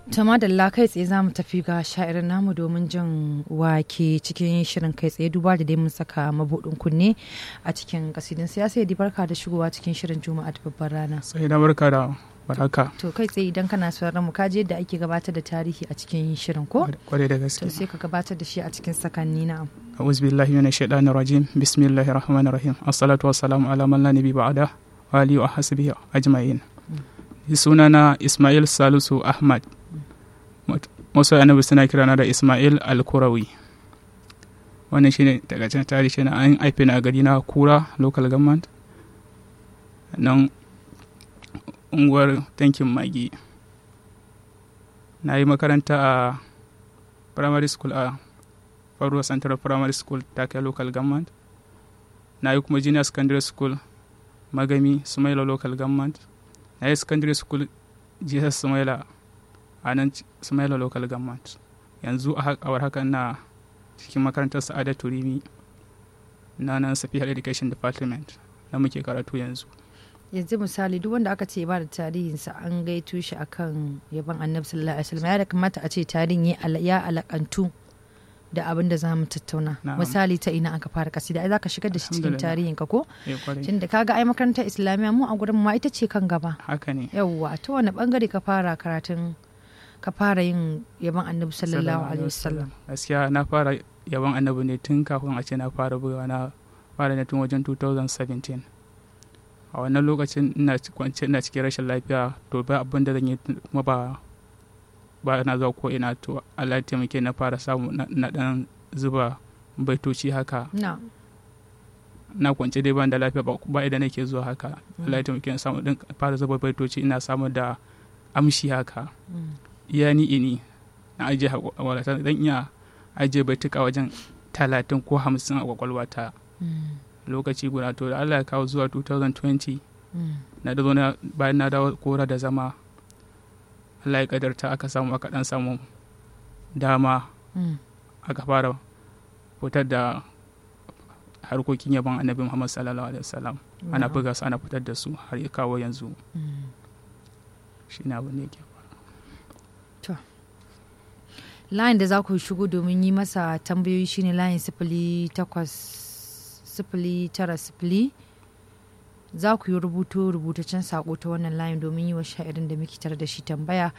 To madalla kai tsaye za mu tafi ga sha'irin namu domin jin wake cikin shirin kai tsaye duba da dai mun saka mabuɗin kunne a cikin kasidin siyasa ya barka da shigowa cikin shirin juma'a da babbar rana. sai da barka da baraka To kai tsaye idan kana sauraron mu kaji yadda ake gabatar da tarihi a cikin shirin ko? kwarai da gaske To sai ka gabatar da shi a cikin sakanni na. a'udhu billahi minash shaitanir rajim bismillahir rahmanir rahim assalatu wassalamu ala man la nabi ba'da wa alihi wa hasbihi ajma'in sunana Ismail Salisu Ahmad wasu annabi suna kirana da Ismail Al-Kurawi wannan shine daga can tarihi na an haife ni a gari na Kura local government nan unguwar tankin magi na yi makaranta a primary school a faruwa central primary school take local government na yi kuma junior secondary school magami sumaila local government na yi secondary school jesus sumaila a nan sumaila local government yanzu a awar haka na cikin makarantar sa'ada turimi na nan safiyar education department na muke karatu yanzu Yanzu misali duk wanda aka ce ba da tarihinsa an gaito shi akan yaban annabi sallallahu alaihi wasallam ya da kamata a ce tarihin ya ala- ya alakantu da abin da za mu tattauna Na'am. misali ta ina aka fara kasida ai za ka shigar da shi cikin Alhamdulillah. tarihin ka ko Eh, kwarai. tunda kaga ai makarantar islamiyya mu a gurin ma ita ce kan gaba haka ne yawwa ta wani bangare ka fara karatun ka fara yin yaban annabi sallallahu alaihi wasallam gaskiya na fara yaban annabi ne tun kafin a ce na fara bugawa na fara ne tun wajen 2017 a wannan lokacin ina ci- kwance ina cikin rashin lafiya to ba abin da zan yi kuma ba ba na zuwa ko ina to Allah ya taimake na fara samu na na dan zuba baitoci haka na na kwance dai ban da lafiya ba ba idan nake zuwa haka Allah ya taimake na samu din fara zuba baitoci ina samu da amshi haka mm, iya ni ini na ajiye haƙwaƙwalwata don iya ajiye baituka wajen talatin ko hamsin a kwakwalwata mm, lokaci guda to da Allah ya kawo zuwa 2020 mm. na da zo na bayan na dawo kora da zama Allah ya kadarta aka samu aka dan samu dama Mm. aka fara fitar da harkokin yaban annabi Muhammad sallallahu alaihi wasallam ana Na'am. buga su ana fitar da su har ya kawo yanzu Mm. shine abin da yake layin da za ku shigo domin yi masa tambayoyi shine layin sifili takwas sifili tara sifili za ku yi rubuto rubutaccen sako ta wannan layin domin yi wa sha'irin da muke tare da shi tambaya